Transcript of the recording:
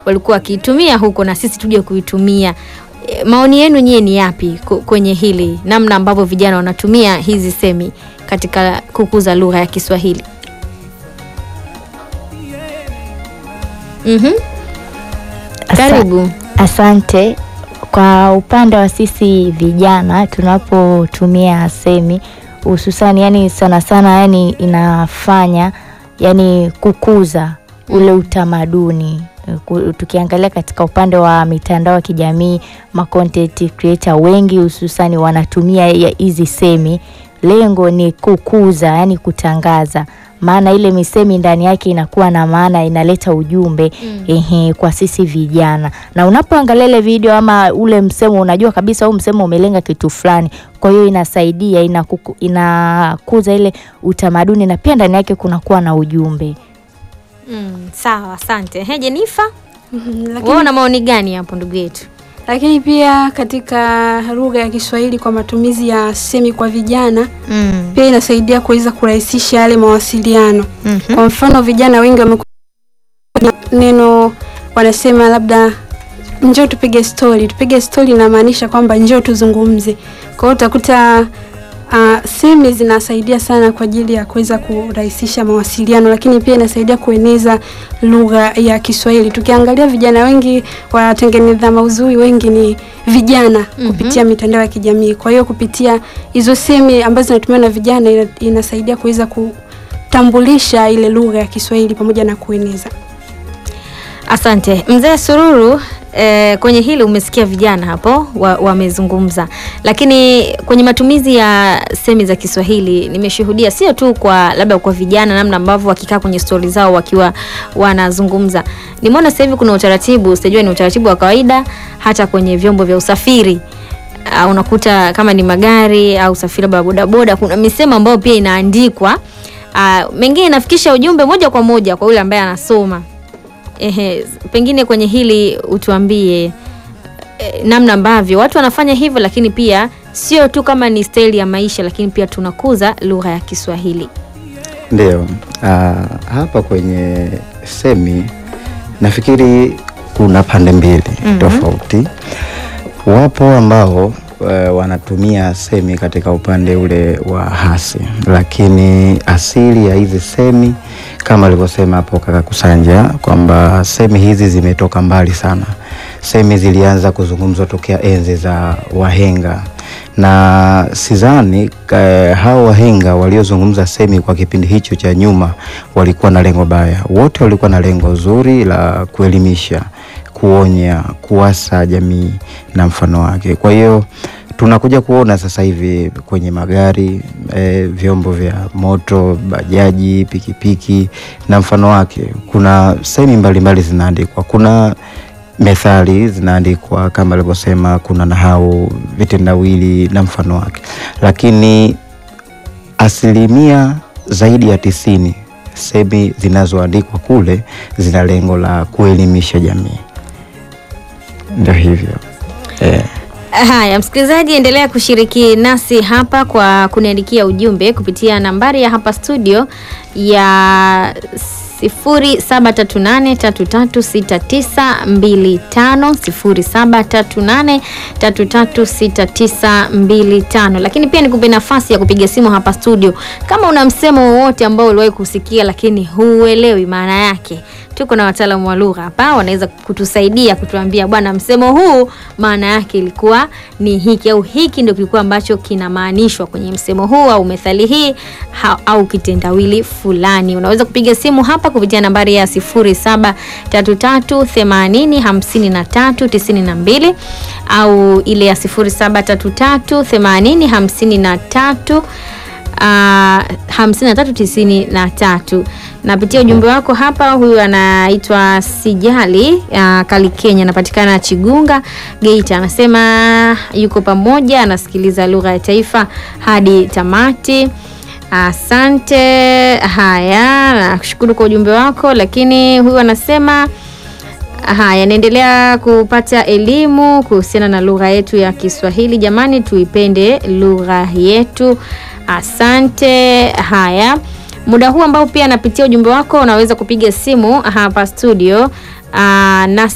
walikuwa wakiitumia huko na sisi tuje kuitumia. E, maoni yenu nyie ni yapi ku- kwenye hili, namna ambavyo vijana wanatumia hizi semi katika kukuza lugha ya Kiswahili? Mhm. Karibu. Asante. Kwa upande wa sisi vijana tunapotumia semi hususani, yani sana sana, yani inafanya yani kukuza ule utamaduni. Ku- Tukiangalia katika upande wa mitandao ya kijamii, ma content creator wengi hususani wanatumia ya- hizi semi, lengo ni kukuza, yani kutangaza maana ile misemi ndani yake inakuwa na maana, inaleta ujumbe Mm. ehe, kwa sisi vijana. Na unapoangalia ile video ama ule msemo, unajua kabisa huu msemo umelenga kitu fulani, kwa hiyo inasaidia inakuku, inakuza ile utamaduni na pia ndani yake kunakuwa na ujumbe. Mm, sawa, asante. He, Jenifa, Mhm, wewe lakini, una maoni gani hapo ndugu yetu? lakini pia katika lugha ya Kiswahili kwa matumizi ya semi kwa vijana Mm. pia inasaidia kuweza kurahisisha yale mawasiliano. Mhm. Kwa mfano vijana wengi wamekuwa neno wanasema labda njoo tupige stori. Tupige stori inamaanisha kwamba njoo tuzungumze. Kwa hiyo utakuta uh, semi zinasaidia sana kwa ajili ya kuweza kurahisisha mawasiliano, lakini pia inasaidia kueneza lugha ya Kiswahili. Tukiangalia vijana wengi watengeneza maudhui wengi ni vijana Mhm. kupitia mitandao ya kijamii. Kwa hiyo kupitia hizo semi ambazo zinatumiwa na vijana ina, inasaidia kuweza kutambulisha ile lugha ya Kiswahili pamoja na kueneza. Asante mzee Sururu. Eh, kwenye hili umesikia vijana hapo wa- wamezungumza, lakini kwenye matumizi ya semi za Kiswahili nimeshuhudia sio tu kwa labda kwa vijana, namna ambavyo wakikaa kwenye stori zao wakiwa wanazungumza. Nimeona sasa hivi kuna utaratibu, sijajua ni utaratibu wa kawaida hata kwenye vyombo vya usafiri. Uh, unakuta kama ni magari au usafiri labda wa bodaboda, kuna misemo ambayo pia inaandikwa uh, mengine inafikisha ujumbe moja kwa moja kwa yule ambaye anasoma. Ehe, pengine kwenye hili utuambie eh, namna ambavyo watu wanafanya hivyo, lakini pia sio tu kama ni staili ya maisha, lakini pia tunakuza lugha ya Kiswahili. Ndio, ah, hapa kwenye semi nafikiri kuna pande mbili Mhm. tofauti. Wapo ambao eh, wanatumia semi katika upande ule wa hasi, lakini asili ya hizi semi kama alivyosema hapo kaka Kusanja kwamba semi hizi zimetoka mbali sana. Semi zilianza kuzungumzwa tokea enzi za wahenga na sidhani eh, hao wahenga waliozungumza semi kwa kipindi hicho cha nyuma walikuwa na lengo baya. Wote walikuwa na lengo zuri la kuelimisha, kuonya, kuwasa jamii na mfano wake. Kwa hiyo tunakuja kuona sasa hivi kwenye magari eh, vyombo vya moto, bajaji, pikipiki na mfano wake, kuna semi mbalimbali zinaandikwa. Kuna methali zinaandikwa kama alivyosema, kuna nahau, vitendawili na mfano wake, lakini asilimia zaidi ya tisini semi zinazoandikwa kule zina lengo la kuelimisha jamii. Ndio hivyo eh. Haya, msikilizaji, endelea kushiriki nasi hapa kwa kuniandikia ujumbe kupitia nambari ya hapa studio ya 0738336925 0738336925. Lakini pia nikupe nafasi ya kupiga simu hapa studio kama una msemo wowote ambao uliwahi kusikia lakini huuelewi maana yake. Tuko na wataalamu wa lugha hapa, wanaweza kutusaidia kutuambia, bwana, msemo huu maana yake ilikuwa ni hiki au hiki ndio kilikuwa ambacho kinamaanishwa kwenye msemo huu au methali hii ha, au kitendawili fulani. Unaweza kupiga simu hapa kupitia nambari ya 0733805392 au ile ya 07338053 Uh, 5393 napitia ujumbe wako hapa. Huyu anaitwa Sijali uh, Kali Kenya, anapatikana Chigunga Geita, anasema yuko pamoja, anasikiliza lugha ya taifa hadi tamati. Asante. Haya, nakushukuru kwa ujumbe wako, lakini huyu anasema Haya, naendelea kupata elimu kuhusiana na lugha yetu ya Kiswahili. Jamani, tuipende lugha yetu. Asante. Haya, muda huu ambao pia napitia ujumbe wako, unaweza kupiga simu hapa studio aa, nasi